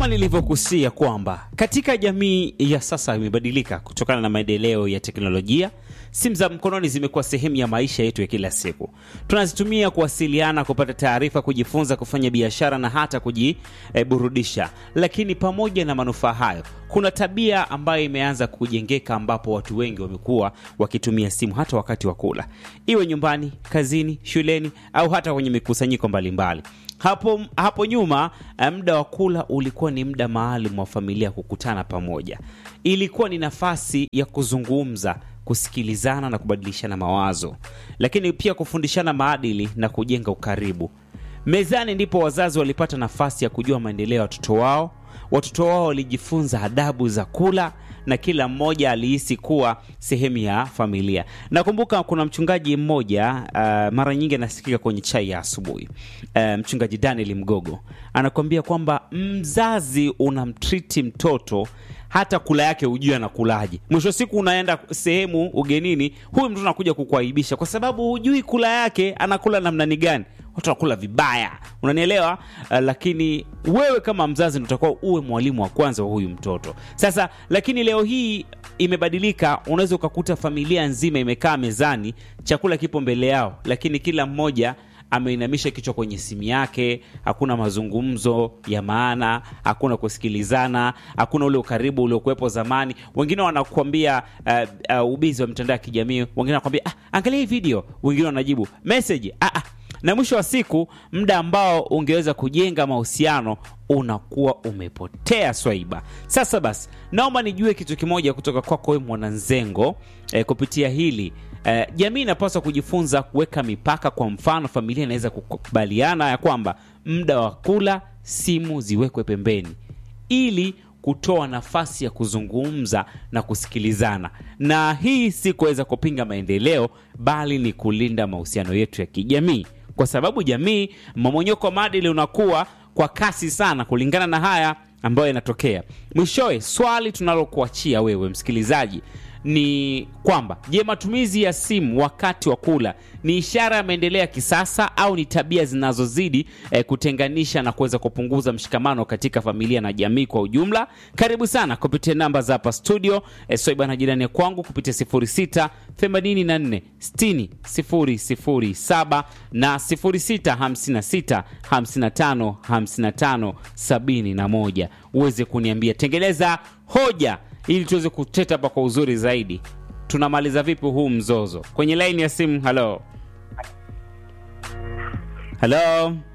kama nilivyokusia kwamba katika jamii ya sasa imebadilika kutokana na maendeleo ya teknolojia. Simu za mkononi zimekuwa sehemu ya maisha yetu ya kila siku. Tunazitumia kuwasiliana, kupata taarifa, kujifunza, kufanya biashara na hata kujiburudisha. Lakini pamoja na manufaa hayo, kuna tabia ambayo imeanza kujengeka, ambapo watu wengi wamekuwa wakitumia simu hata wakati wa kula, iwe nyumbani, kazini, shuleni au hata kwenye mikusanyiko mbalimbali. Hapo, hapo nyuma muda wa kula ulikuwa ni muda maalum wa familia kukutana pamoja. Ilikuwa ni nafasi ya kuzungumza, kusikilizana na kubadilishana mawazo, lakini pia kufundishana maadili na kujenga ukaribu. Mezani ndipo wazazi walipata nafasi ya kujua maendeleo ya watoto wao. Watoto wao walijifunza adabu za kula na kila mmoja alihisi kuwa sehemu ya familia. Nakumbuka kuna mchungaji mmoja uh, mara nyingi anasikika kwenye chai ya asubuhi uh, mchungaji Daniel Mgogo anakuambia kwamba mzazi unamtriti mtoto hata kula yake hujui anakulaje. Mwisho siku unaenda sehemu ugenini, huyu mtoto anakuja kukuaibisha kwa sababu hujui kula yake anakula namna ni gani. Watu wanakula vibaya, unanielewa? Uh, lakini wewe kama mzazi ndio utakuwa uwe mwalimu wa kwanza wa huyu mtoto. Sasa lakini leo hii imebadilika, unaweza ukakuta familia nzima imekaa mezani, chakula kipo mbele yao, lakini kila mmoja ameinamisha kichwa kwenye simu yake. Hakuna mazungumzo ya maana, hakuna kusikilizana, hakuna ule ukaribu uliokuwepo zamani. Wengine wanakuambia uh, uh, ubizi wa mitandao ya kijamii, wengine wanakuambia ah, angalia hii video, wengine wanajibu message ah, ah. Na mwisho wa siku muda ambao ungeweza kujenga mahusiano unakuwa umepotea swaiba. Sasa basi, naomba nijue kitu kimoja kutoka kwako wewe mwananzengo eh, kupitia hili eh, jamii inapaswa kujifunza kuweka mipaka. Kwa mfano, familia inaweza kukubaliana ya kwamba muda wa kula simu ziwekwe pembeni ili kutoa nafasi ya kuzungumza na kusikilizana, na hii si kuweza kupinga maendeleo, bali ni kulinda mahusiano yetu ya kijamii, kwa sababu jamii, mmomonyoko wa maadili unakuwa kwa kasi sana kulingana na haya ambayo yanatokea. Mwishowe, swali tunalokuachia wewe msikilizaji ni kwamba je, matumizi ya simu wakati wa kula ni ishara ya maendeleo ya kisasa au ni tabia zinazozidi eh, kutenganisha na kuweza kupunguza mshikamano katika familia na jamii kwa ujumla? Karibu sana kupitia namba za hapa studio eh, Swaiba na jirani kwangu kupitia 06 84 60 007 na 06 56 55 55 71 uweze kuniambia, tengeleza hoja ili tuweze kuteta hapa kwa uzuri zaidi. Tunamaliza vipi huu mzozo? Kwenye laini ya simu, halo halo.